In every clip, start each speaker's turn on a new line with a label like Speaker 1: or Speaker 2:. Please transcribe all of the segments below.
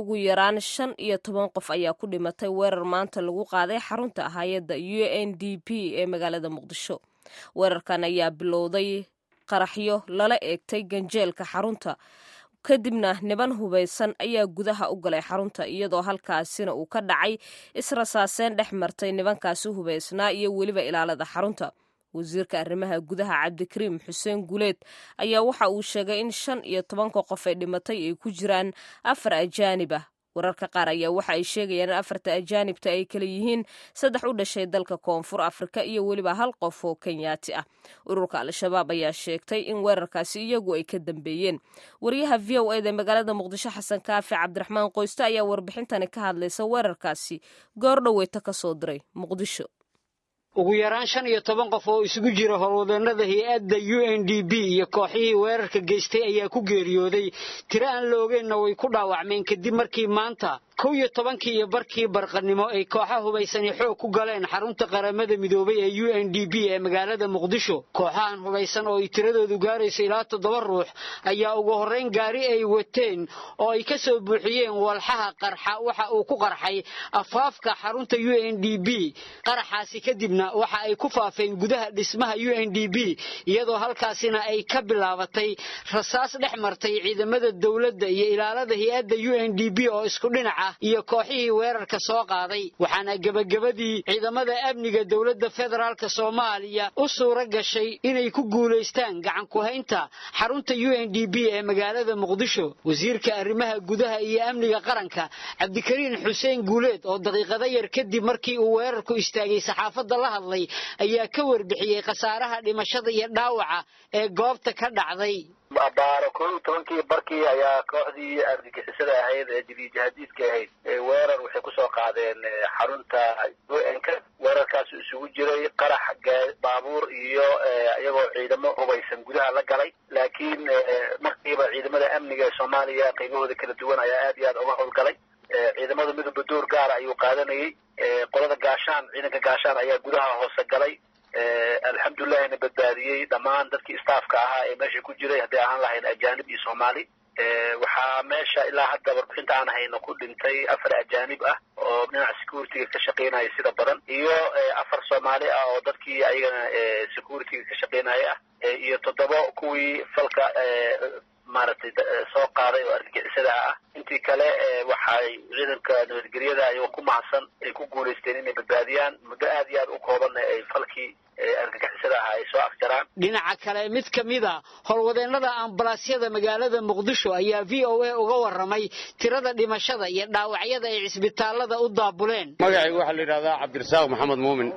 Speaker 1: ugu yaraan shan iyo toban qof ayaa ku dhimatay weerar maanta lagu qaaday xarunta hay-adda u n d p ee magaalada muqdisho weerarkan ayaa bilowday qaraxyo lala eegtay ganjeelka xarunta kadibna niban hubaysan ayaa gudaha u galay xarunta iyadoo halkaasina uu ka dhacay israsaaseen dhex martay nibankaasi hubaysnaa iyo weliba ilaalada xarunta wasiirka arrimaha gudaha cabdikariim xuseen guleed ayaa waxa uu sheegay in shan iyo tobanka qof ee dhimatay ay ku jiraan afar ajaanib ah wararka qaar ayaa waxa ay sheegayaan in afarta ajaanibta ay kala yihiin saddex u dhashay dalka koonfur afrika iyo weliba hal qof oo kenyaati ah ururka al-shabaab ayaa sheegtay in weerarkaasi iyagu ay ka dambeeyeen wariyaha v o eda magaalada muqdisho xasan kaafi cabdiraxmaan qoyste ayaa warbixintani ka hadlaysa weerarkaasi goor dhoweyta ka soo diray muqdisho
Speaker 2: ugu yaraan shan iyo toban qof oo isugu jira howlwadeenada hay-adda u n d b iyo kooxihii weerarka geystay ayaa ku geeriyooday tiro aan la ogeenna way ku dhaawacmeen kadib markii maanta kow iyo tobankii iyo barkii barqanimo ay kooxa hubaysani xoog ku galeen xarunta qaramada midoobay ee u n d b ee magaalada muqdisho kooxahan hubaysan oo ay tiradoodu gaarayso ilaa toddoba ruux ayaa ugu horrayn gaari ay wateen oo ay ka soo buuxiyeen walxaha qarxa waxa uu ku qarxay afaafka xarunta u n d b qaraxaasi kadibna waxa ay ku faafeen gudaha dhismaha u n d b iyadoo halkaasina ay ka bilaabatay rasaas dhex martay ciidamada dowladda iyo ilaalada hay-adda u n d b oo isku dhinaca iyo kooxihii weerarka soo qaaday waxaana gebagabadii ciidamada amniga dowladda federaalka soomaaliya u suura gashay inay ku guulaystaan gacan ku-haynta xarunta u n d b ee magaalada muqdisho wasiirka arrimaha gudaha iyo amniga qaranka cabdikariin xuseen guuleed oo daqiiqado yar kadib markii uu weerarku istaagay saxaafadda la hadlay ayaa ka warbixiyey khasaaraha dhimashada iyo dhaawaca ee goobta ka dhacday
Speaker 3: baaro koo iyo tobankii barkii ayaa kooxdii argagixisada ahayd ee jadiijahadiidka ahayd weerar waxay kusoo qaadeen xarunta u n k weerarkaas isugu jiray qarax baabuur iyo iyagoo ciidamo hubaysan gudaha la galay laakiin markiiba ciidamada amniga ee soomaaliya qaybahooda kala duwan ayaa aad iyo aad uga howlgalay ciidamada midooba door gaara ayuu qaadanayay qolada gaashaan ciidanka gaashaan ayaa gudaha hoose galay alxamdulillahina badbaadiyey dhammaan dadkii staafka ahaa ee meesha ku jiray hadday ahaan lahayn ajaanib iyo soomaali waxaa meesha ilaa hadda warbixinta aan hayno ku dhintay afar ajaanib ah oo dhinaca security-ga ka shaqeynaya sida badan iyo afar soomaali ah oo dadkii ayagana security-ga ka shaqeynaya ah iyo toddoba kuwii falka maaragtay soo qaaday oo argagixisada ah intii kale waxay ciidanka nabadgelyada ayagoo ku mahadsan ay ku guulaysteen inay badbaadiyaan muddo aad iyo aad u koobanna ay falkii argagixisada ah ay soo afjaraan
Speaker 2: dhinaca kale mid ka mida howlwadeennada ambalaasyada magaalada muqdisho ayaa v o a uga warramay tirada dhimashada iyo dhaawacyada ay cisbitaalada u daabuleen
Speaker 4: magacayga waxaa la yidhahdaa cabdirasaaq maxamed muumin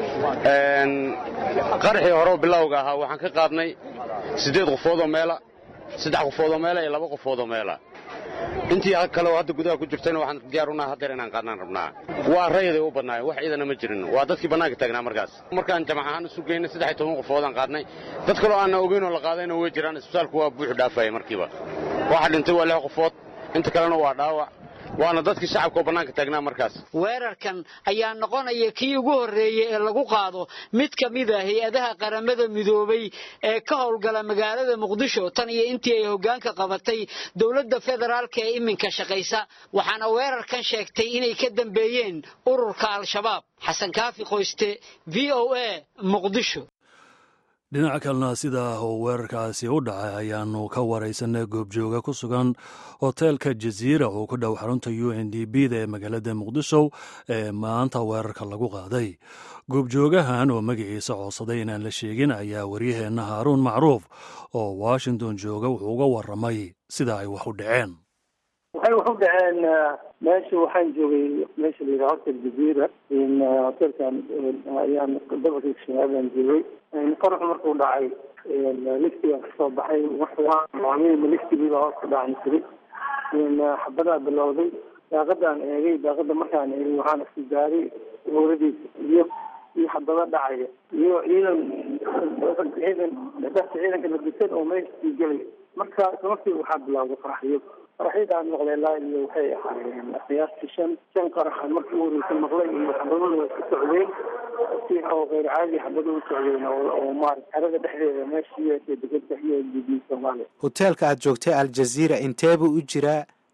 Speaker 4: qaraxii hore bilowga ahaa waxaan ka qaadnay siddeed qofoodoo meela saddex qofoodoo meela iyo laba qofoodoo meela intii kale oo hadda gudaha ku jirtayna waxaan diyaar unaha haddeer inaan qaadnaan rabnaa waa rayaday u badnaayeen wax ciidana ma jirin waa dadkii bannaanka taagnaa markaas markaan jamac ahaan isu geynay saddex iyo toban qofoodaan qaadnay dad kaloo aanna ogeyn oo la qaadayna way jiraan isbitaalku waa buuxu dhaafaya markiiba waxa dhintay waa lix qofood inta kalena waa dhaawac waana dadkii shacabka oo bannaanka taagnaa markaas
Speaker 2: weerarkan ayaa noqonaya kii ugu horreeyey ee lagu qaado mid ka mid a hay-adaha qaramada midoobay ee ka howlgala magaalada muqdisho tan iyo intii ay hoggaanka qabatay dowladda federaalka ee iminka shaqaysa waxaana weerarkan sheegtay inay ka dambeeyeen ururka al-shabaab xasan kaafi qoyste v o a muqdisho
Speaker 5: dhinaca kalena sidaa oo weerarkaasi u dhacay ayaanu ka waraysanay goobjooga ku sugan hoteelka jaziira oo ku dhow xarunta u n d b da ee magaalada muqdisho ee maanta weerarka lagu qaaday goobjoogahan oo magaciisa codsaday inaan la sheegin ayaa waryaheenna haaruun macruuf oo washington jooga wuxuu uga warramay sida ay wax u dhaceen
Speaker 6: waxay wax u dhaceen meesha waxaan joogay meesha la yidhaha hotel jaziira hotelkan ayaan gobolka shabaabaan joogay qaraxu markuu dhacay liftigaan kasoo baxay waxwaamima liftigiiba hoos ka dhacan jiray xabadaa bilowday daaqadaan eegay daaqada markaan eegay waxaan isku gaaray howladiisa iyo iyo xabado dhacaya iyo ciidan ciidan dadka ciidanka ladisan oo meesha sii gelay marka markii waxaa bilowday qaraxyo qaraxyadaan maqlay laa iyo waxay ahaayeen qiyaastii shan shan qaraxan markii u horeysa maqlay iyo xabaduna way ku socdeen si oo keyr caadi xabada u socdeen oo maarata xerada dhexdeeda meesha iyo degada iyo db soomaaliya
Speaker 7: hoteelka aad joogtay aljaziira inteebuu u jiraa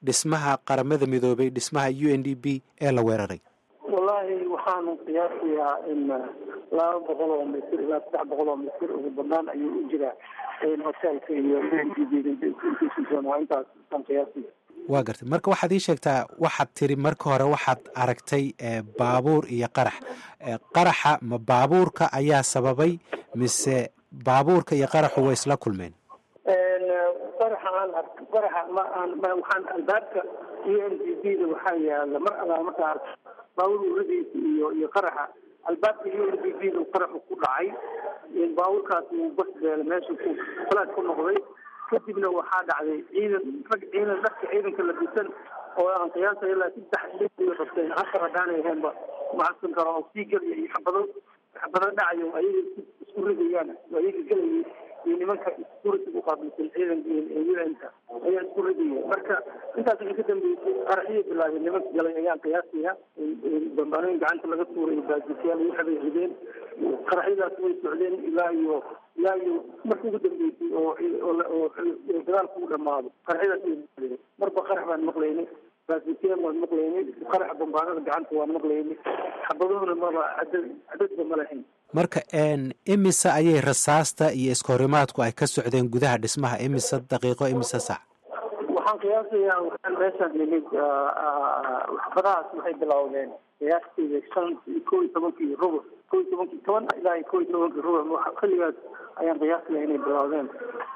Speaker 7: dhismaha qaramada midoobay dhismaha u n d b ee la weeraray
Speaker 6: wallaahi waxaanu qiyaasayaa in laba boqol oo mitir ilaa saddex boqol oo mitir ugu banaan ayuu u jiraa hoteelka iyo waa intaas aan qiyaasaya
Speaker 7: waa gartay marka waxaad ii sheegtaa waxaad tiri marka hore waxaad aragtay baabuur iyo qarax qaraxa ma baabuurka ayaa sababay mise baabuurka iyo qaraxu way isla kulmeen
Speaker 6: qaraxa aan ark qaraxa ma aan ma waxaan albaabka u n d b da waxaa yaala mar alaa markaa ark baabuur uradiisa iyo iyo qaraxa albaabka u n d b da qaraxu ku dhacay baabuurkaas uu bas beela meesha ku falaad ku noqday kadibna waxaa dhacday ciidan rag ciidan dharka ciidanka la bisan oo aan qiyaasay ilaa saddex iyo qabteen afar haddaanay ahaynba macadsan karo oo sii gelaya iyo xabado xabado dhacayo ayaga isku ridayaan ayaga gelayay iyo nimanka security u qaabilsan ciidanka un-ka ayaa isku ridaya marka intaas waxay ka dambeysay qaraxiyay bilaabeen nimanka galay ayaan qiyaasaya bambaanooyin gacanta laga tuuray baajisyaal waxbay rideen qaraxyadaas way socdeen ilaa iyo ilaa iyo marka ugu dambeysay oo oo dagaalku u dhamaado qaraxyadaas way socdeen marba qarax baan maqlaynay baasiteen waan maqlaynay qaraxa bambaanada gacanta waan maqlaynay xabaduhuna maba cadad cadadba ma lahayn
Speaker 7: marka imise ayay rasaasta iyo iskahorimaadku ay ka socdeen gudaha dhismaha imise daqiiqo imise sac
Speaker 6: waxaan qiyaasayaa waxaan meeshaan nimid waxbadahaas waxay bilowdeen qiyaastii shan kow iyo tobankii rubuc kow iyo tobankii toban ilaa iyo kow iyo tobankii rubuc xilligaas ayaan qiyaasaya inay bilowdeen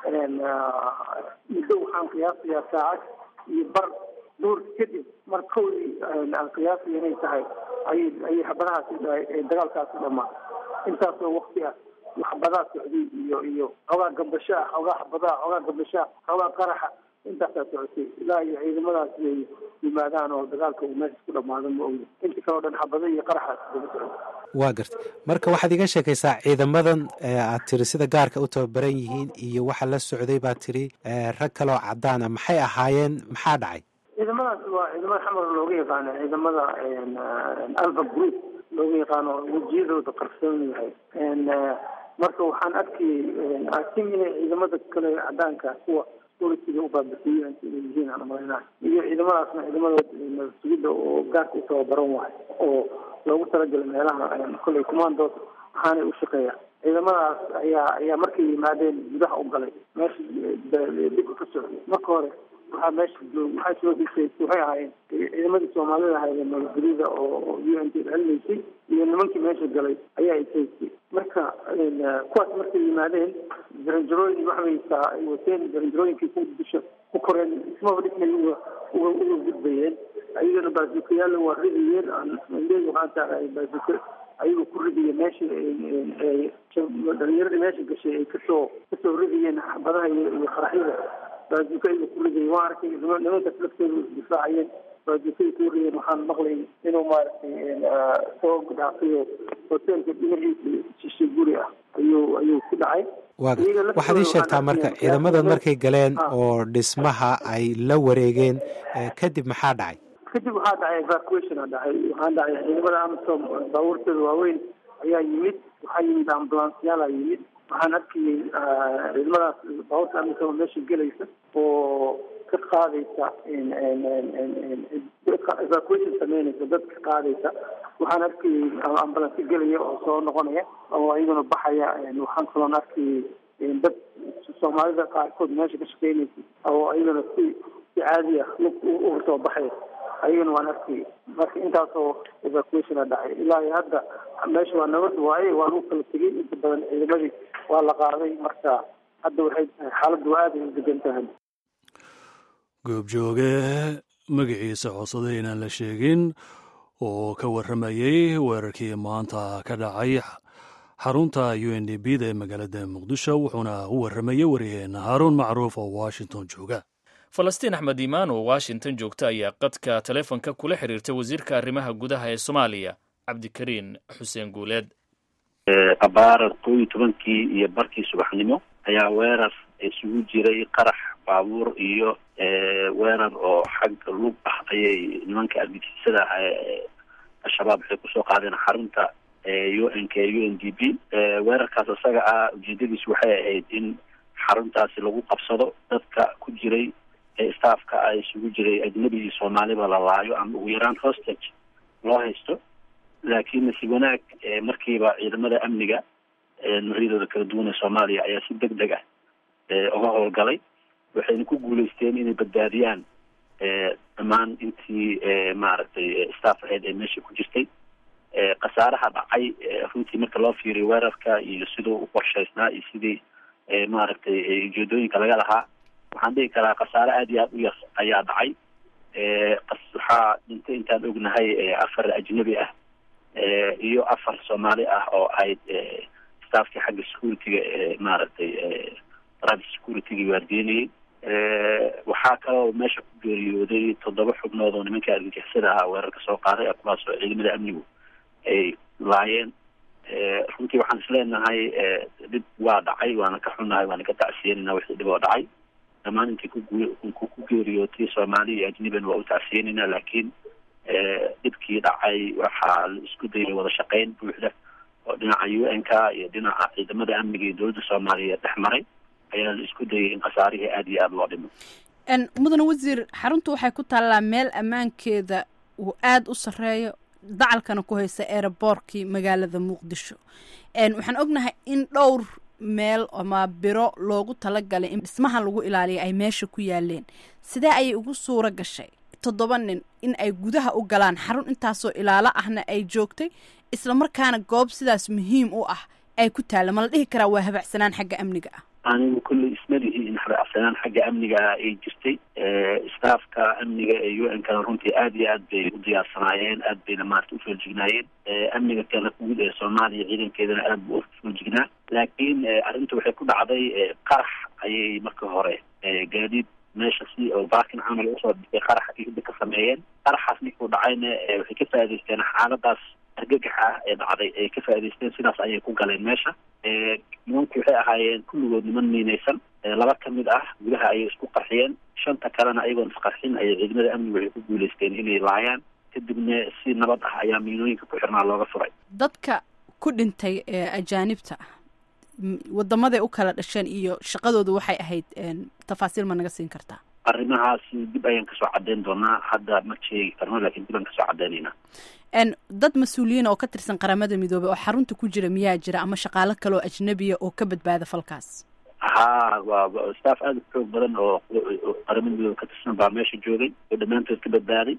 Speaker 6: muddo waxaan qiyaasayaa saacad iyo bar duur kadib mar kowdii aan qiyaasaya inay tahay ayay ayay xabadahaasi dagaalkaasi dhamaa intaasoo wakti ah waxbadaa socday iyo iyo xoogaa gambashaa xoogaa xabadaa xoogaa gambashaa xoogaa qaraxa intaasaa socotay ilaa iyo ciidamadaas ay yimaadaan oo dagaalka uu meesha ku dhamaado ma ogi inta kaleo dhan xabada iyo qaraxaas daba socotay
Speaker 7: waa gartay marka waxaad iga sheekaysaa ciidamadan aad tiri sida gaarka u tababaran yihiin iyo waxa la socday baad tiri rag kaleoo cadaan ah maxay ahaayeen maxaa dhacay
Speaker 6: ciidamadaas waa ciidamada xamar looga yaqaano ciidamada alfa group looga yaqaano wejiyadooda qarsoon yahay marka waxaan arkayay asim inay ciidamada kale cadaanka kuwa polisiga ubaabisiiyen inay yihiin aan umalaynaa iyo ciidamadaasna ciidamada sugidda oo gaarka u tababaran wahay oo loogu talagalay meelaha kolley commandos waxaanay u shaqeeya ciidamadaas ayaa ayaa markay yimaadeen gudaha u galay meesha dhibka ka socday marka hore waxaa meesha waxaa soo hisay waxay ahaayeen ciidamadii soomaalida ahaydee nabadgelyada oo u n t celinaysay iyo nimankii meesha galay ayaa isaysay marka kuwaas markay yimaadeen jaranjarooyin waxbaysaa ay wateen jaranjarooyinkii ku dusha ku koreen ismaba dhismay uga uga uga gudbayeen ayagana baasukayaalla waa ridayeen leey waxaan tahay baasuka ayagoo ku ridaya meesha dhalinyaradii meesha gashay ay kasoo kasoo ridayeen xabadaha iyo qaraxyada baajuka ayuu ku ridayay waan arkay nimankaas laftooda isdifaacayeen baajukaay ku ridayeen waxaan maqlay inuu maaragtay soo dhaafayo hoteelka dhinaciisa shishe guri ah ayuu ayuu ku dhacay
Speaker 7: waxaad ii sheegtaa marka ciidamadan markay galeen oo dhismaha ay la wareegeen kadib maxaa dhacay
Speaker 6: kadib waxaa dhacay evacuationa dhacay waxaa dhacay ciidamada amisom baabuurtooda waaweyn ayaa yimid waxaa yimid ambulansyaala yimid waxaan arkayay ciidamadaas baabuurta amisom meesha gelaysa oo ka qaadaysa evacuation sameynaysa dad ka qaadaysa waxaan arkayay ambulansi gelaya oo soo noqonaya oo iyaguna baxaya waxaan kaloon arkayay dad soomaalida qaarkood meesha ka shaqeynaysa oo iyaguna si si caadi ah lug uga soo baxaya ayagana waan arkayay marka intaasoo evacuationa dhacay ilaa iyo hadda meesha waa nabad waaye waa lagu kala tegay inta badan ciidamadii waa la qaaday marka hadda waxay tahay xaaladdu aada ay u degan tahay
Speaker 5: goobjooge magaciisa codsada inaan la sheegin oo ka warramayey weerarkii maanta ka dhacay xarunta u n d b da ee magaalada muqdisho wuxuuna u warramayey waryaheena haaruun macruuf oo washington jooga
Speaker 8: falastiin axmed iimaan oo washington joogta ayaa qadka taleefonka kula xiriirtay wasiirka arrimaha gudaha ee soomaaliya cabdikariin xuseen guuleed
Speaker 9: abaara kow iyo tobankii iyo barkii subaxnimo ayaa weerar isugu jiray qarax baabuur iyo weerar oo xag lug ah ayay nimanka argagixisada ah ee al-shabaab waxay kusoo qaadeen xarunta u n k u n d b weerarkaas isaga ah ujeedadiis waxay ahayd in xaruntaasi lagu qabsado dadka ku jiray staffka a isugu jiray ajnabi iyo soomaaliba la laayo ama ugu yaraan hostage loo haysto laakiin nasiib wanaag markiiba ciidamada amniga noocyadooda kala duwan ee soomaaliya ayaa si deg deg ah uga howlgalay waxayna ku guuleysteen inay badbaadiyaan dhammaan intii maaragtay staff aheyd ee meesha ku jirtay khasaaraha dhacay runtii marka loo fiiriyo weerarka iyo siduu u qorshaysnaa iyo sidii maaragtay ujeedooyinka laga lahaa waxaan dhihi karaa khasaare aada iyo aada u yar ayaa dhacay waxaa dhintay intaan ognahay afar ajnabi ah iyo afar soomaali ah oo ahayd staffkii xagga security-ga maaragtay private security-ga waardiyenayay waxaa kaloo meesha ku geeriyooday toddoba xubnood oo nimanka argagixisada ahaa weerarka soo qaaday kuwaas oo ciidamada amnigu ay laayeen runtii waxaan isleenahay dhib waa dhacay waana ka xunnahay waana ka tacsiyenayna wixii dhib oo dhacay dhammaan intii ku ku geeriyootay soomaali iyo ajnibina waa u tacsiyenayna laakiin dhibkii dhacay waxaa la isku dayay wada shaqeyn buuxda oo dhinaca u n k iyo dhinaca ciidamada amniga iyo dowladda soomaaliyeed dhex maray ayaa la isku dayay in khasaarihii aada iyo aada loo dhimo
Speaker 10: mudane wasiir xaruntu waxay ku taallaa meel ammaankeeda uu aada u sarreeyo dacalkana ku haysa eeraboorkii magaalada muqdisho waxaan ognahay in dhowr meel ama biro loogu talagalay in dhismaha lagu ilaaliya ay meesha ku yaaleen sidee ayay ugu suuro gashay toddoba nin in ay gudaha u galaan xarun intaasoo ilaalo ahna ay joogtay islamarkaana goob sidaas muhiim u ah ay ku taalla ma la dhihi karaa waa habacsanaan xagga amniga ah
Speaker 9: anigu kulley ismalihi in habacsanaan xagga amniga ah ay jirtay staffka amniga ee u n kana runtii aada iyo aad bay u diyaarsanaayeen aad bayna maarata ufoolajignaayeen amniga kale guud ee soomaaliya ciidankeedana aad bu ufoojignaa laakiin arrinta waxay ku dhacday qarax ayay marka hore gaadiid meesha si oo baakin camal usoo dhigay qaraxa kida ka sameeyeen qaraxaas ninkuu dhacayna waxay ka faa'idaysteen xaaladaas argagaxa ah ee dhacday ay ka faa'idaysteen sidaas ayay ku galeen meesha nimanku waxay ahaayeen kulligood niman miinaysan laba ka mid ah gudaha ayay isku qarxiyeen shanta kalena ayagoon isqarxin ayay ciidamada amnigu waxay ku guuleysteen inay laayaan kadibna si nabad ah ayaa miinooyinka ku xirnaa looga furay
Speaker 10: dadka ku dhintay ee ajaanibta ah wadamaday u kala dhasheen iyo shaqadoodu waxay ahayd tafaasiil ma naga siin kartaa
Speaker 9: arrimahaasi dib ayaan kasoo cadeyn doonaa hadda ma sheegi karno lakin dib aan kasoo cadeynaynaa
Speaker 10: dad mas-uuliyiin oo ka tirsan qaramada midoobey oo xarunta ku jira miyaa jira ama shaqaalo kale oo ajnabiya oo ka badbaada falkaas
Speaker 9: ha waa staff aada u xoog badan oo qaramada midoobe ka tirsan baa meesha joogay oo dhammaantood ka badbaaday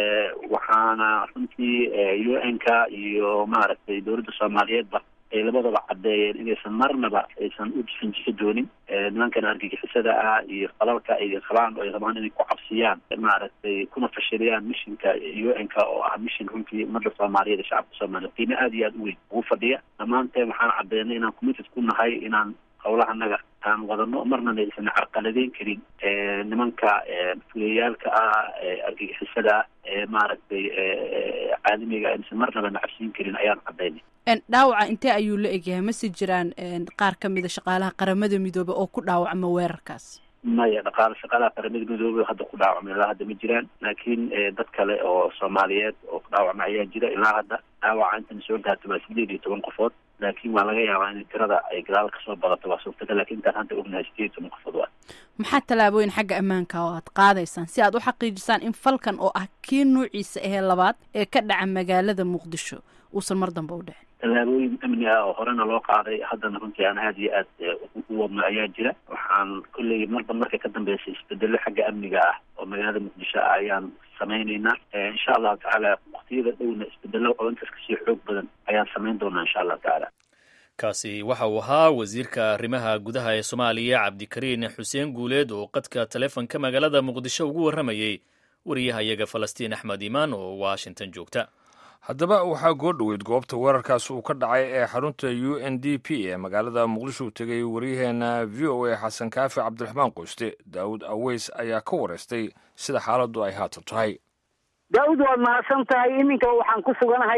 Speaker 9: waxaana runtii u n k iyo maaragtay dowladda soomaaliyeedba ay labadaba caddeeyeen inaysan marnaba aysan u jifinjixi doonin nimankan argagixisada ah iyo falalka ay qabaan oo ay rabaan inay ku cabsiyaan maaragtay kuna fashiliyaan mishinka u n k oo ah mishin runtii ummadda soomaaliyeed ee shacabka soomaaliya qiime aada iyo aada u weyn ugu fadhiya dhammaanteen waxaan caddeynay inaan committed ku nahay inaan howlahanaga aan wadano marnana aysan carqaladeyn karin nimanka fuliyayaalka ah argagixisada ah ee maaragtay caalamiga aysan marnaba nacabsiin karin ayaan caddeynay
Speaker 10: dhaawaca intee ayuu la egyahay mase jiraan qaar ka mida shaqaalaha qaramada midoobe oo ku dhaawacma weerarkaas
Speaker 9: maya dhaqaale shaqaalaha qaramada midoobe hadda ku dhaawacma ilaa hadda ma jiraan laakiin dad kale oo soomaaliyeed oo ku dhaawacma ayaa jira ilaa hadda dhaawaca intan soo gaarta waa sideed iyo toban qofood laakiin waa laga yaabaa in tirada ay gadaal kasoo badato waa suurtagal lakin intaan hadda ognahay sideed iyo toban qofood waa
Speaker 10: maxaa tallaabooyin xagga ammaanka oo aad qaadaysaan si aad u xaqiijisaan in falkan oo ah kii nuuciisa ahee labaad ee ka dhaca magaalada muqdisho uusan mar dambe u dhicin
Speaker 9: tallaabooyin amni ah oo horena loo qaaday haddana runtii aan aada iyo aad u wadno ayaa jira waxaan kolley marba marka ka dambeysay isbedelo xagga amniga ah oo magaalada muqdisho ah ayaan samaynaynaa insha allahu tacaala waktiyada dhowna isbedelo oo intaas kasii xoog badan ayaan samayn doonaa insha allahu tacaala
Speaker 8: kaasi waxa uu ahaa wasiirka arrimaha gudaha ee soomaaliya cabdikariin xuseen guuleed oo qadka taleefonka magaalada muqdisho ugu warramayey wariyahayaga falastiin axmed imaan oo washington joogta
Speaker 11: haddaba waxaa goo dhoweyd goobta weerarkaas uu ka dhacay ee xarunta u n d p ee magaalada muqdisho u tegay waryaheena v o a xasan kaafi cabdiraxmaan qoyste daawud aweys ayaa ka wareystay sida xaaladdu ay haatan tahay
Speaker 2: daawud waad mahadsan tahay iminka waxaan ku suganahay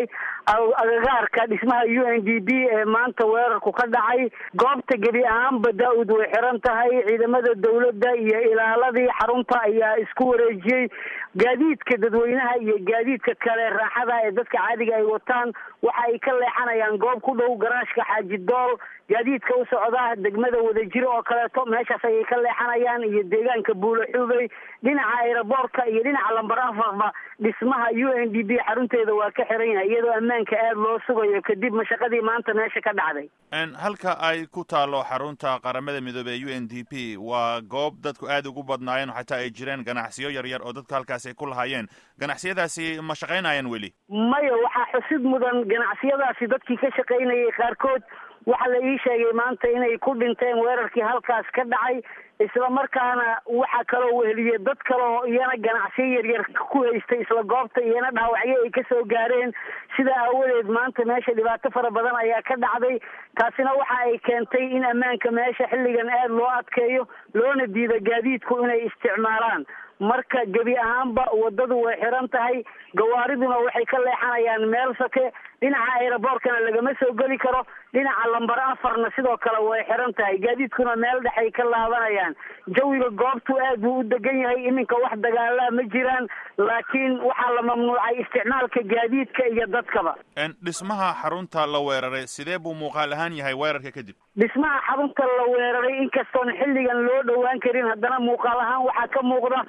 Speaker 2: agagaarka dhismaha u n d b ee maanta weerarku ka dhacay goobta gebi ahaanba daa-ud way xiran tahay ciidamada dowladda iyo ilaaladii xarunta ayaa isku wareejiyey gaadiidka dadweynaha iyo gaadiidka kale raaxada ee dadka caadiga ay wataan waxa ay ka leexanayaan goob ku dhow garaashka xaaji dool gaadiidka u socda degmada wadajiro oo kaleeto meeshaas ayay ka leexanayaan iyo deegaanka buulo xubey dhinaca aeroboortka iyo dhinaca lambar afarba dhismaha u n d b xarunteeda waa ka xiran yahay iyadoo ammaanka aada loo sugayo kadib mashaqadii maanta meesha ka dhacday
Speaker 12: halka ay ku taalo xarunta qaramada midoobey ee u n d p waa goob dadku aada ugu badnaayeen xataa ay jireen ganacsiyo yaryar oo dadku halkaas ay ku lahaayeen ganacsiyadaasi ma shaqaynayaan weli
Speaker 2: maya waxaa xusid mudan ganacsiyadaasi dadkii ka shaqaynayay qaarkood waxaa la ii sheegay maanta inay ku dhinteen weerarkii halkaas ka dhacay isla markaana waxaa kaloo weheliyey dad kale oo iyana ganacsiyo yaryar ku haystay isla goobta iyana dhaawacyo ay kasoo gaareen sidaa aawadeed maanta meesha dhibaato fara badan ayaa ka dhacday taasina waxa ay keentay in ammaanka meesha xilligan aada loo adkeeyo loona diido gaadiidku inay isticmaalaan marka gebi ahaanba wadadu way xiran tahay gawaariduna waxay ka leexanayaan meel sake dhinaca aeroboortkana lagama soo geli karo dhinaca lambar afarna sidoo kale way xiran tahay gaadiidkuna meel dhexay ka laabanayaan jawiga goobtu aad buu u degan yahay iminka wax dagaalaa ma jiraan laakiin waxaa la mamnuucay isticmaalka gaadiidka iyo dadkaba
Speaker 12: dhismaha xarunta la weeraray sidee buu muuqaal ahaan yahay weerarka kadib
Speaker 2: dhismaha xarunta la weeraray inkastoon xilligan loo dhowaan karin haddana muuqaal ahaan waxaa ka muuqda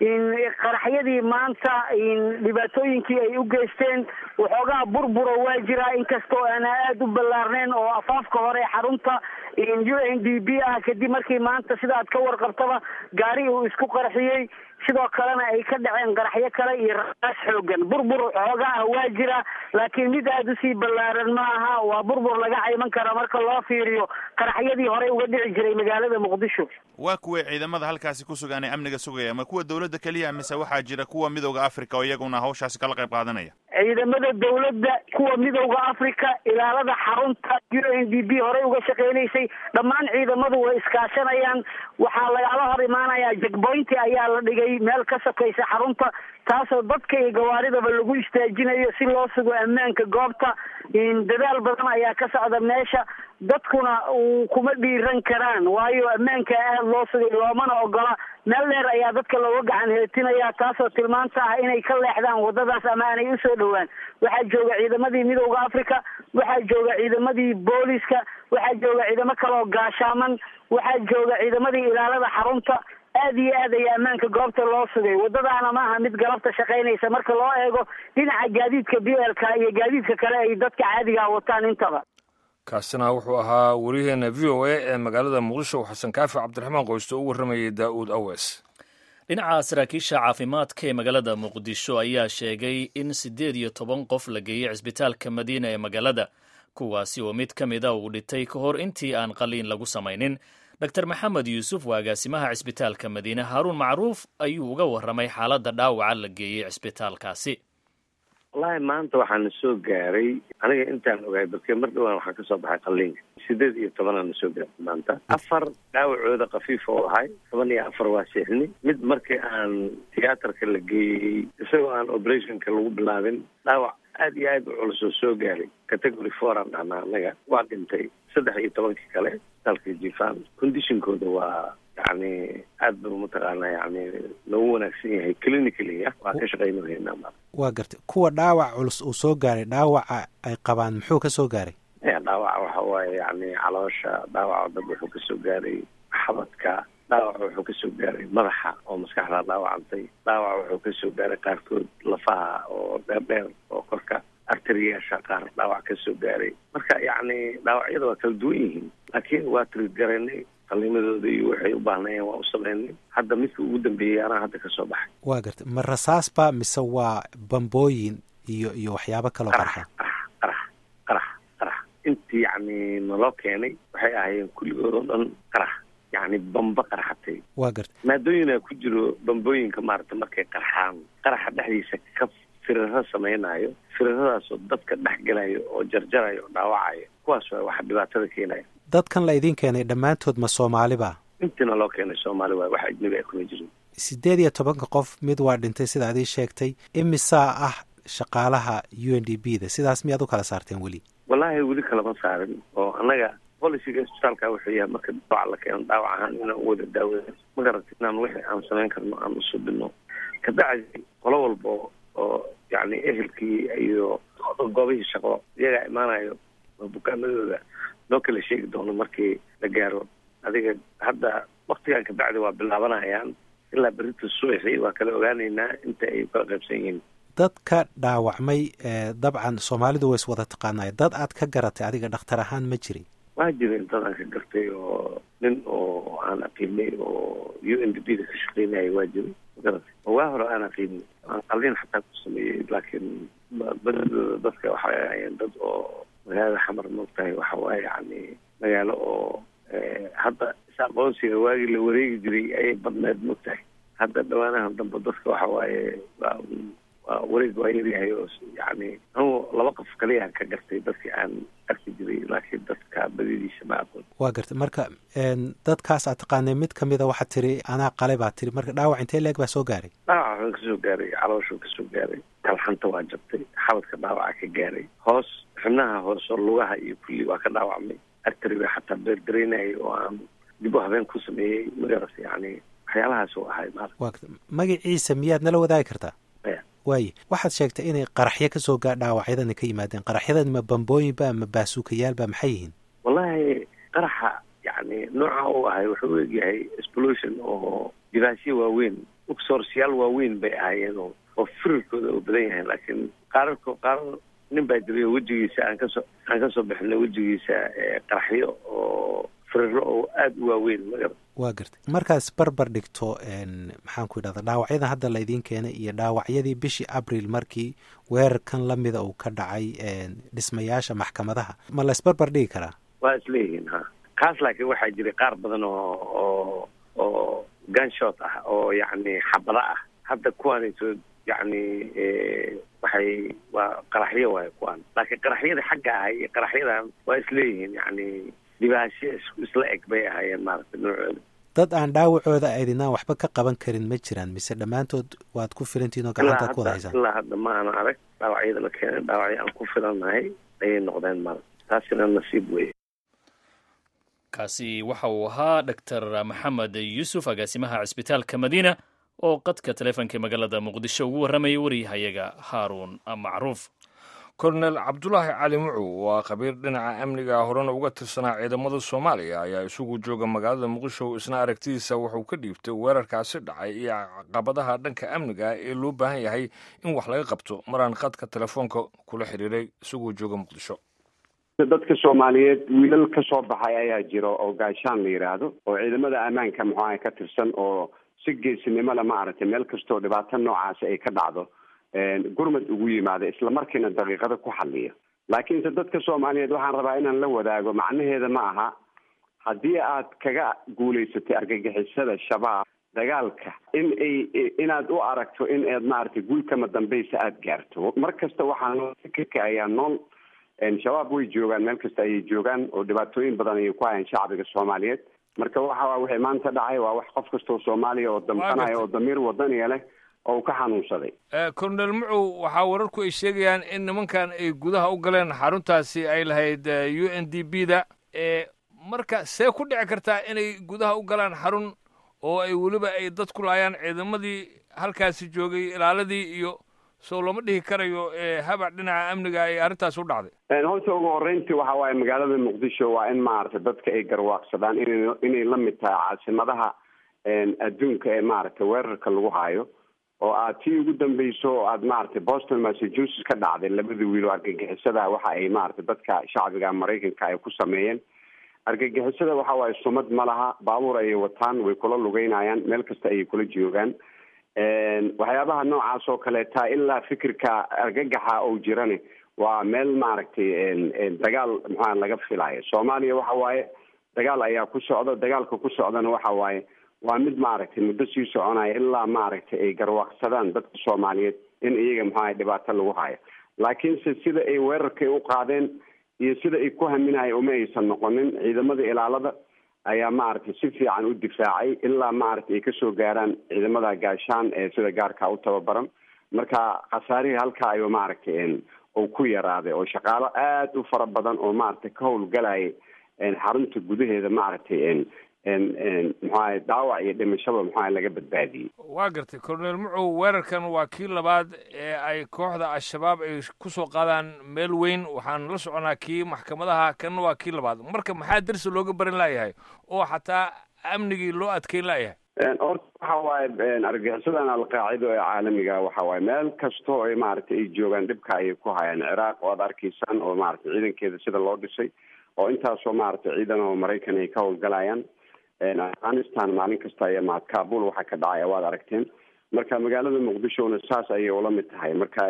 Speaker 2: qaraxyadii maanta dhibaatooyinkii ay u geysteen waxoogaa burbura waa jiraa inkastoo aan aada u ballaarneyn oo afaafka hore xarunta u n d b ah kadib markii maanta sida aad ka warqabtaba gaari uu isku qarxiyey sidoo kalena ay ka dhaceen qaraxyo kale iyo rasaas xoogan burbur xooga ah waa jira laakiin mid aada usii ballaaran ma aha waa burbur laga cayman kara marka loo fiiriyo qaraxyadii horey uga dhici jiray magaalada muqdisho
Speaker 12: waa kuway ciidamada halkaasi ku sugan ee amniga sugaya ma kuwa dowladda keliya mise waxaa jira kuwa midooda africa oo iyaguna hawshaasi kala qayb qaadanaya
Speaker 2: ciidamada dowladda kuwa midowda africa ilaalada xarunta u n d b horey uga shaqeynaysay dhammaan ciidamadu way iskaashanayaan waxaa lagala hor imaanayaa jegboynti ayaa la dhigay meel ka sokaysa xarunta taasoo dadka iyo gawaaridaba lagu istaajinayo si loo sugo ammaanka goobta dadaal badan ayaa ka socda meesha dadkuna kuma dhiiran karaan waayo ammaanka aada loo sugay loomana ogola meel dheer ayaa dadka looga gacan heetinaya taasoo tilmaanta ah inay ka leexdaan wadadaas ama aanay usoo dhowaan waxaa jooga ciidamadii midowda africa waxaa jooga ciidamadii booliska waxaa jooga ciidamo kaleoo gaashaaman waxaa jooga ciidamadii ilaalada xarunta aada iyo aad ayaa ammaanka goobta loo sugay wadadaana ma aha mid galabta shaqaynaysa marka loo eego dhinaca gaadiidka b l k iyo gaadiidka kale ay dadka caadigaa wataan intaba
Speaker 11: kaasina wuxuu ahaa wariyaheena v o a ee magaalada muqdisho xasan kaafi cabdiraxmaan qoysto u warramayay daa'uud awes
Speaker 8: dhinaca saraakiisha caafimaadka ee magaalada muqdisho ayaa sheegay in siddeed iyo toban qof la geeyey cisbitaalka madiina ee magaalada kuwaasi oo mid ka mida uu dhintay ka hor intii aan qaliin lagu samaynin dor maxamed yuusuf waa agaasimaha cisbitaalka madiine haaruun macruuf ayuu uga warramay xaaladda dhaawaca la geeyey cisbitaalkaasi
Speaker 13: wallaahi maanta waxaana soo gaaray aniga intaan ogahay balke mar dhowaan waxaa kasoo baxay qaliinka sideed iyo tobanaana soo gaaray maanta afar dhaawacooda kafiif oo ahay toban iyo afar waa seexni mid markii aan tiyaatarka la geeyey isagoo aan operationka lagu bilaabin dhaawac aada iyo aad u culus oo soo gaaray category four aan dhahnaa annaga waa dhintay saddex iyo tobankii kale dalka jifaan conditionkooda waa yani aad ba mataqaana yani loogu wanaagsan yahay clinically waa ka shaqaynahaynaa ma
Speaker 7: waa gartay kuwa dhaawac culus uu soo gaaray dhaawaca ay qabaan muxuu ka soo gaaray
Speaker 13: ya dhaawaca waxa waaye yani caloosha dhaawaca dab wuxuu kasoo gaaray xabadka dhaawaca wuxuu kasoo gaaray madaxa oo maskaxda dhaawacantay dhaawaca wuxuu kasoo gaaray qaarkood lafaha oo dheer dheer oo korka arteriyaasha qaar dhaawac kasoo gaaray marka yacni dhaawacyada waa kala duwan yihiin laakiin waa trid garaynay qaliimadooda iyo waxay u baahnayeen waa u sameynay hadda midka ugu dambeeyey anaa hadda kasoo baxay
Speaker 7: waa gartay ma rasaasba mise waa bambooyin iyo iyo waxyaabo kaloo qarxa
Speaker 13: qarax qarax qarax intii yacni naloo keenay waxay ahaayeen kulligood oo dhan qarax yacni bamba qarxatay
Speaker 7: waa gartay
Speaker 13: maadooyina ku jiro bambooyinka maaragtay markay qarxaan qaraxa dhexdiisa ka firiro samaynayo firiradaasoo dadka dhex gelayo oo jarjarayo oo dhaawacayo kuwaas waa waxa dhibaatada keenaya
Speaker 7: dadkan la idiin keenay dhammaantood ma soomaaliba
Speaker 13: intiina loo keenay soomaali waay wax ajnabi ay kuma jirin
Speaker 7: siddeed iyo tobanka qof mid waa dhintay sida adii sheegtay imisaa ah shaqaalaha u n d b da sidaas miyaad u kala saarteen weli
Speaker 13: wallaahi weli kalama saarin oo annaga boliciga isbitaalka wuxuu yahay marka dhaawac la keeno dhaawac ahaan inaan u wada daawada ma garata inaan wixii aan samayn karno aan usubino kabacdi qolo walba oo yacni ehelkii iyo goobihii shaqo iyagaa imaanayo bukaamadooda loo kala sheegi doono markii la gaaro adiga hadda waktigan kabacdi waa bilaabanayaan ilaa berita subaxii waa kala ogaaneynaa inta ay kala qaybsan yihiin
Speaker 7: dadka dhaawacmay dabcan soomaalidu way is wada taqaanay dad aad ka garatay adiga dhakhtar ahaan ma jirin
Speaker 13: waa jirin dad aan ka gartay oo nin oo aan aqiinay oo u n d b da ka shaqeynaya waa jiray magaratay oo waa hore aan aqiinay aan qalin xataa ku sameeyey laakiin badadooda dadka waxay ahayeen dad oo magaalada xamar moogtahay waxa waaye yani magaalo oo hadda is aqoonsiga waagii la wareegi jiray ayay badneed moogtahay hadda dhawaanahan dambe dadka waxa waaye waa waa wareeg waa yaryahay oo yani anugu laba qof kaliya ka gartay dadkii aan arki jiray laakiin dadka badidiisa ma aqoon
Speaker 7: waa gartay marka dadkaas aad taqaanay mid kamida waxaad tiri anaa qale baa tiri marka dhaawac intee leeg baa soo gaaray
Speaker 13: dhaawac waxaan kasoo gaaray calooshuu kasoo gaaray kalxanta waa jabtay xabadka dhaawaca ka gaaray hoos xubnaha hoos oo lugaha iyo kulli waa ka dhaawacmay artari ba xataa beerdareynayay oo aan dib u habeen ku sameeyey magaras yani waxyaalahaas u ahay maarata
Speaker 7: waa gartay magaciisa miyaad nala wadaagi kartaa waaye waxaad sheegtay inay qaraxyo kasoo gaa dhaawacyadani ka yimaadeen qaraxyadan ma bambooyinba ma baasuukayaalba maxay yihiin
Speaker 13: wallahi qaraxa yani nooca uu ahay wuxuu u egyahay explosion oo dibaasyo waaweyn uxorsyaal waaweyn bay ahaayeen oo oo firirkooda uu badan yahay laakiin qaararko qaarar nin baa jiray oo wejigiisa aan kasoo aan kasoo bixinay wejigiisa qaraxyo oo firiro oo aada u waaweyn magar
Speaker 7: waa gartay markaas barbar dhigto maxaan ku idhahda dhaawacyadan hadda laydiin keenay iyo dhaawacyadii bishii abril markii weerarkan lamida uu ka dhacay dhismayaasha maxkamadaha ma la isbarbar dhigi karaa
Speaker 13: waa isleeyihiin ha kaas laakiin waxaa jiray qaar badan oo oo oo gunshot ah oo yacni xabado ah hadda kuwaanayso yacni waxay waa qaraxyo waay kuwaan laakiin qaraxyadii xagga ahay iyo qaraxyadan waa isleeyihiin yacni dhibaasho isla eg bay ahaayeen maaragtay noocooda
Speaker 7: dad aan dhaawacooda aydinaan waxba ka qaban karin ma jiraan mise dhammaantood waad ku filantihin oo gacanta ku wada haysaan
Speaker 13: ilaa hadda ma aanan arag dhaawacyada la keenay dhaawacyo aan ku filannahay ayay noqdeen maaragta taasina nasiib weye
Speaker 8: kaasi waxa uu ahaa doctor maxamed yuusuf agaasimaha cisbitaalka madiina oo qadka taleefonka magaalada muqdisho ugu warramayay waryahayaga haaruun macruuf
Speaker 11: kolonel cabdulaahi cali mucow waa khabiir dhinaca amniga horena uga tirsanaa ciidamada soomaaliya ayaa isugu jooga magaalada muqdisho isna aragtidiisa wuxuu ka dhiibtay weerarkaasi dhacay iyo caqabadaha dhanka amniga ee loo baahan yahay in wax laga qabto maraan khadka telefoonka kula xiriiray isagoo jooga muqdisho
Speaker 14: dadka soomaaliyeed wiilal ka soo baxay ayaa jiro oo gaashaan la yidhaahdo oo ciidamada ammaanka muxuaha ka tirsan oo si geesinimole maaragtay meel kastoo dhibaato noocaasi ay ka dhacdo gurmad ugu yimaada isla markiina daqiiqada ku xaliya laakiinse dadka soomaaliyeed waxaan rabaa inaan la wadaago macnaheeda ma aha haddii aad kaga guulaysatay argagixisada shabaab dagaalka in ay inaad u aragto in aad maaragtay guulkama dambaysa aada gaarto mar kasta waxaa nool fikirka ayaa nool shabaab way joogaan meel kasta ayay joogaan oo dhibaatooyin badan ayay ku hayaan shacbiga soomaaliyeed marka waxa wixii maanta dhacay waa wax qof kastoo soomaaliya oo damqanaya oo damiir wadaniya leh oo ka xanuunsaday
Speaker 11: colonel mucow waxaa wararku ay sheegayaan in nimankan ay gudaha u galeen xaruntaasi ay lahayd u n d b da marka see ku dhici kartaa inay gudaha u galaan xarun oo ay weliba ay dad ku laayaan ciidamadii halkaasi joogay ilaaladii iyo soo lama dhihi karayo habac dhinaca amniga ay arrintaasi u dhacday
Speaker 14: horta ugu horreyntii waxa waaye magaalada muqdisho waa in maaragtay dadka ay garwaaqsadaan ina inay la mid tahay caasimadaha adduunka ee maaragtay weerarka lagu haayo oo aad tii ugu dambeyso oo aad maaragtay boston massachusetts ka dhacday labada wiil oo argagixisada waxa ay maaragtay dadka shacbiga maraykanka ay ku sameeyeen argagixisada waxa waaye sumad ma laha baabuur ayay wataan way kula lugeynayaan meel kasta ayay kula joogaan waxyaabaha noocaas oo kaleeta ilaa fikirka argagaxa oo jirani waa meel maaragtay dagaal maxaa laga filayo soomaaliya waxa waaye dagaal ayaa ku socda dagaalka ku socdana waxa waaye waa mid maaragtay muddo sii soconaya ilaa maaragtay ay garwaaqsadaan dadka soomaaliyeed in iyaga maxaa dhibaato lagu hayo laakiinse sida ay weerarkay u qaadeen iyo sida ay ku haminaya uma aysan noqonin ciidamada ilaalada ayaa maaragtay si fiican u difaacay ilaa maaragtay ay kasoo gaaraan ciidamada gaashaan ee sida gaarka u tababaran marka khasaarihii halkaa ayuu maaragtay uu ku yaraaday oo shaqaalo aada u fara badan oo maaragtay ka howlgalaya xarunta gudaheeda maaragtay muxuaha dhaawac iyo dhimashaba muxuaha laga badbaadiyey
Speaker 11: waa gartay colonel mucow weerarkan waa kii labaad ee ay kooxda al-shabaab ay kusoo qaadaan meel weyn waxaan la soconaa kii maxkamadaha kanna waa kii labaad marka maxaa darsi looga baran laayahay oo xataa amnigii loo adkeyn laayahay
Speaker 14: horta waxa waaye argagixisadan alqaacido ee caalamiga waxa waaye meel kastoo ay maaragtay ay joogaan dhibka ayay ku hayaan ciraaq oo ad arkaysaan oo maaragtay ciidankeeda sida loo dhisay oo intaasoo maaragtay ciidan oo maraykan ay ka howlgalayaan afghanistan maalin kasta aya ma kabul waxaa ka dhacaya waad aragteen marka magaalada muqdishona saas ayay ula mid tahay marka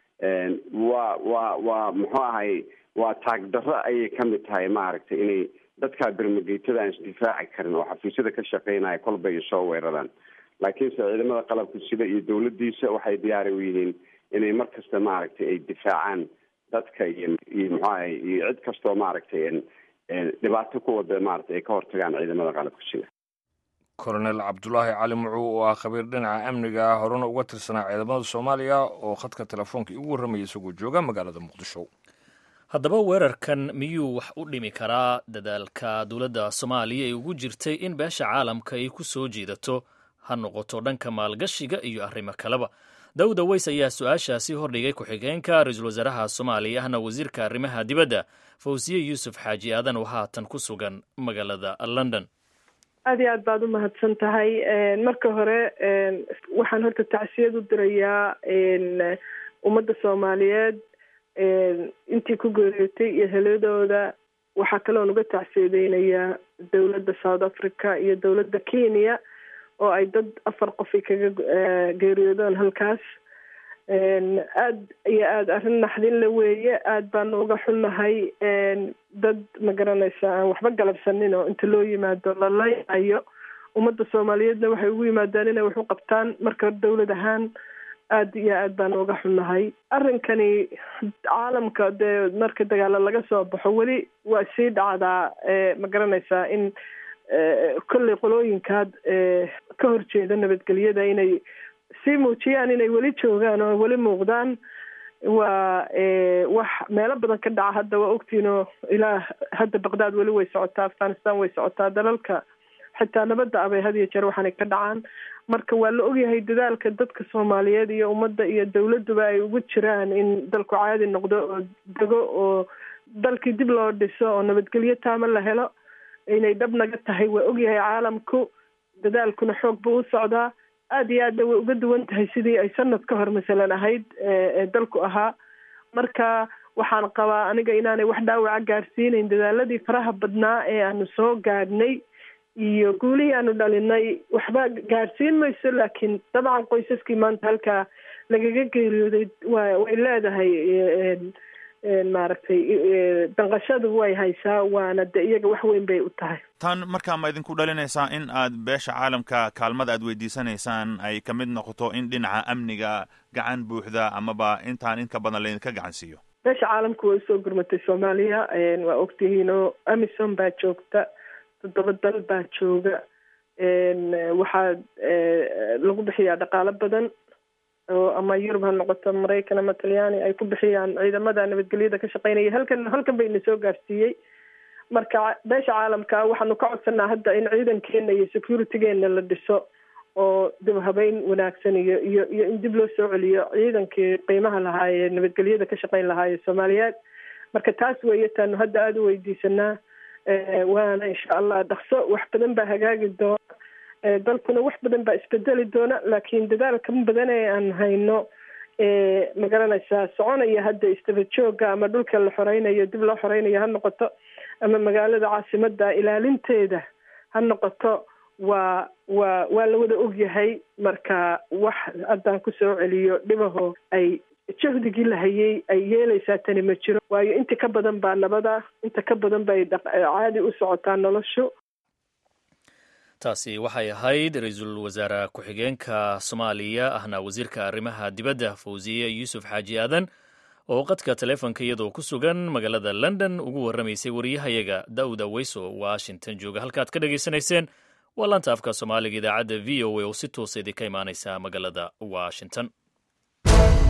Speaker 14: waa waa waa muxuu ahay waa taagdarro ayay kamid tahay maaragtay inay dadkaa bermageytada aan isdifaaci karin oo xafiisyada ka shaqeynaya kolba ay soo weeraraan laakiinse ciidamada qalabka sida iyo dawladdiisa waxay diyaari u yihiin inay mar kasta maaragtay ay difaacaan dadka iyo iyo muxuahay iyo cid kastoo maaragtay dhibaato ku wada maaragtay ay ka hortagaan ciidamada qalabka sida
Speaker 11: colonel cabdulaahi cali mucuu oo ah khabiir dhinaca amniga ah horena uga tirsanaa ciidamada soomaaliya oo khadka telefoonka igu warramayay isagoo jooga magaalada muqdisho
Speaker 8: haddaba weerarkan miyuu wax u dhimi karaa dadaalka dowladda soomaaliya ee ugu jirtay in beesha caalamka ay ku soo jiidato ha noqoto dhanka maalgashiga iyo arrimo kaleba dawda weys ayaa su-aashaasi hordhigay ku-xigeenka ra-iisul wasaaraha soomaaliya ahna wasiirka arrimaha dibadda fawsiye yuusuf xaaji aadan oo haatan ku sugan magaalada london
Speaker 15: aad iyo aad baad u mahadsan tahay marka hore waxaan horta tacsiyad u dirayaa ummadda soomaaliyeed intii ku geeriyootay iyo heladooda waxaa kaloon uga tacsiyadeynayaa dowladda south africa iyo dowladda kenya oo ay dad afar qofi kaga geeriyoodaan halkaas aad iyo aada arrin naxdin la weeye aada baanu uga xunnahay dad ma garanaysa aan waxba galabsanin oo inta loo yimaado la laynayo ummadda soomaaliyeedna waxay ugu yimaadaan inay wax u qabtaan marka dowlad ahaan aada iyo aad baanu uga xunnahay arrinkani caalamka dee marka dagaalo laga soo baxo weli waa sii dhacdaa ma garanaysaa in kolley qolooyinkaad ka horjeeda nabadgelyada inay sii muujiyaan inay weli joogaan oo weli muuqdaan waa wax meelo badan ka dhaca hadda waa ogtiin oo ilaa hadda baqdaad weli way socotaa afghanistan way socotaa dalalka xitaa nabadda abay had iyo jeer waxaanay ka dhacaan marka waa la ogyahay dadaalka dadka soomaaliyeed iyo ummadda iyo dowladduba ay ugu jiraan in dalku caadi noqdo oo dego oo dalkii dib loo dhiso oo nabadgelyo taama la helo inay dhab naga tahay waa ogyahay caalamku dadaalkuna xoog buu u socdaa aada iyo aadna way uga duwan tahay sidii ay sanad ka hor masalan ahayd ee dalku ahaa marka waxaan qabaa aniga inaanay wax dhaawaca gaarsiinayn dadaaladii faraha badnaa ee aanu soo gaadhnay iyo guulihii aanu dhalinay waxba gaadhsiin mayso laakiin dabcan qoysaskii maanta halkaa lagaga geeriyooday wa way leedahay maaragtay danqashadu way haysaa waana de iyaga wax weyn bay u tahay
Speaker 12: tan markaa ma idinku dhalinaysaa in aad beesha caalamka kaalmada aad weydiisanaysaan ay ka mid noqoto in dhinaca amniga gacan buuxda amaba intaan in ka badan laydinka gacan siiyo
Speaker 15: beesha caalamku way usoo gurmatay soomaaliya waa ogtihiin oo amison baa joogta toddoba dal baa jooga waxaa lagu bixiyaa dhaqaalo badan oo ama yurub ha noqoto maraykan ama talyaani ay ku bixiyaan ciidamada nabadgelyada ka shaqeynaya halkan halkan bay ina soo gaarsiiyey marka beesha caalamka waxaanu ka codsanaa hadda in ciidankeena iyo securitygeena la dhiso oo dib habeyn wanaagsan iyo iyo iyo in dib loo soo celiyo ciidankii qiimaha lahaayee nabadgelyada ka shaqeyn lahaayee soomaaliyeed marka taas weeye taanu hadda aada u weydiisanaa waana insha allah dhaqso wax badan baa hagaagi doona dalkuna wax badan baa isbedeli doona laakiin dadaalka badan ee aan hayno ma garanaysaa soconaya hadda isdaba jooga ama dhulka la xoreynayo dib loo xoreynayo ha noqoto ama magaalada caasimada ilaalinteeda ha noqoto waa waa waa la wada ogyahay marka wax haddaan kusoo celiyo dhibaho ay jahdigii la hayay ay yeelaysaa tani ma jiro waayo inta ka badan baa nabada inta ka badan bay caadi u socotaa noloshu
Speaker 8: taasi waxay ahayd ra-iisul wasaare ku-xigeenka soomaaliya ahna wasiirka arrimaha dibadda fawsiye yuusuf xaaji aadan oo qadka taleefonka iyadoo ku sugan magaalada london ugu warramaysay wariyahayaga daawud aweyso washington jooga halkaad ka dhegaysanayseen waa laanta afka soomaaliga idaacadda v o a oo si toosa idinka imaaneysa magaalada washington
Speaker 1: ah